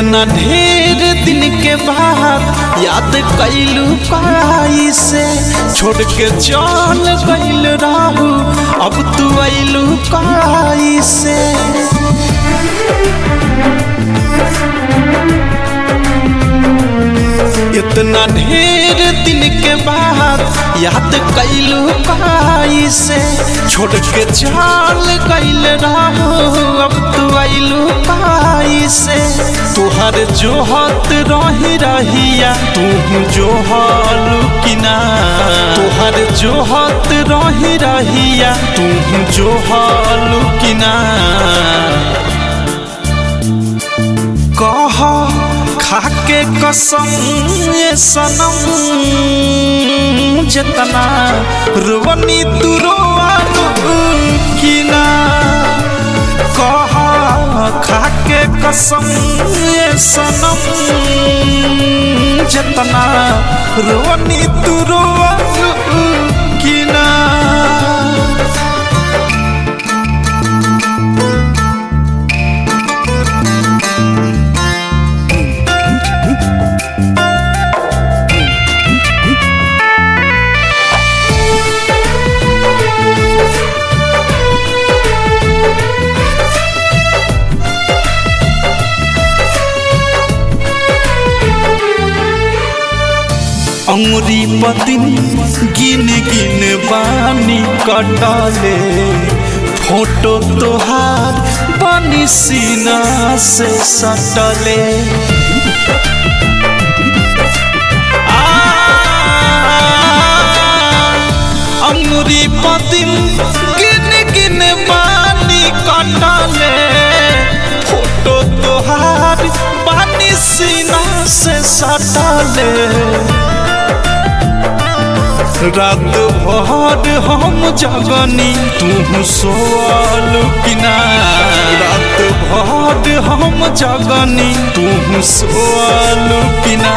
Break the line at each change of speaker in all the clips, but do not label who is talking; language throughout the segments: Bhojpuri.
इतना ढेर दिन के बाद याद कैलू काई से छोड़ के चल गइल राहू अब तू ऐलू काई से इतना ढेर दिन के बाद याद कैलू काई से छोड़ के चल गइल राहू अब तू ऐलू काई से तुहर जोहत रही रहिया तू जो हालू किना तुहर जोहत रही रहिया तू जो हालू किना कह खाके कसम ये सनम जितना रोवनी तू रोवालू किना कह खाके कसम ये सनम जितना रोवनी तू रोवालू किना अंगुरी पतिन गिन गिन बानी कटले फोटो तोहार बनी सीना से सटले अंगुरी पतिन गिन गिन बानी कटले फोटो तोहार बनी सीना से सटले रात भर हम जगनी तू सोल किना रात भर हम जगनी तू सोल किना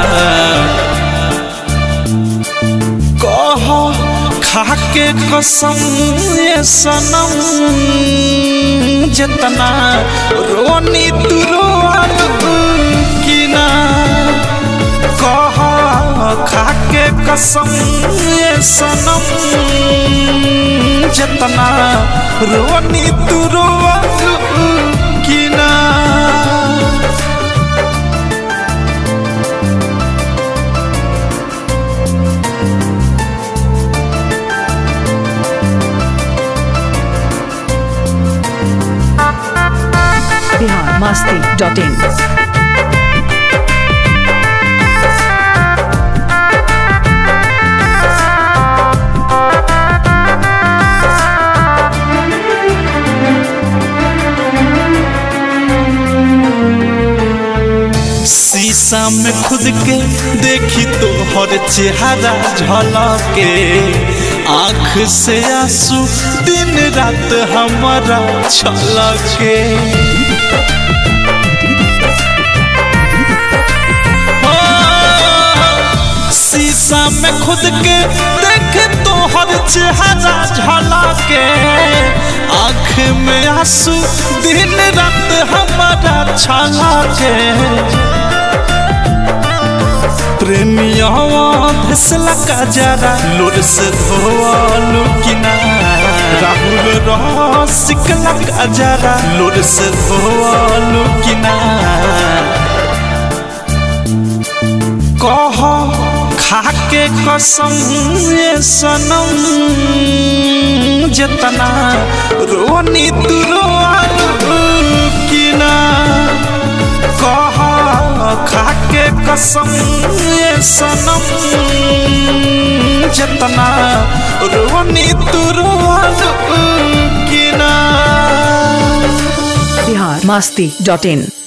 कह खाके कसम ये सनम जितना रोनी तू रोल किना कह खाके कसम ये सनम जितना रोनी तू रोवलू किना
बिहार मस्ती डॉट इन
शीशा में खुद के देखी तो हर चेहरा झलके आँख से आंसू दिन रात हमारा छलके शीशा में खुद के देखे तो हर चेहरा झलके आँख में आंसू दिन रात हमारा छलके प्रेमिया धसला का जरा लोर से धोवालू किना राहुल रसिकला का जरा लोर से धोवालू किना कह खाके कसम ये सनम जितना रोनी तू रोवालू किना कह खाके कसम ये सनम जितना रोनी तू रोवालू किना
बिहार मस्ती डॉट इन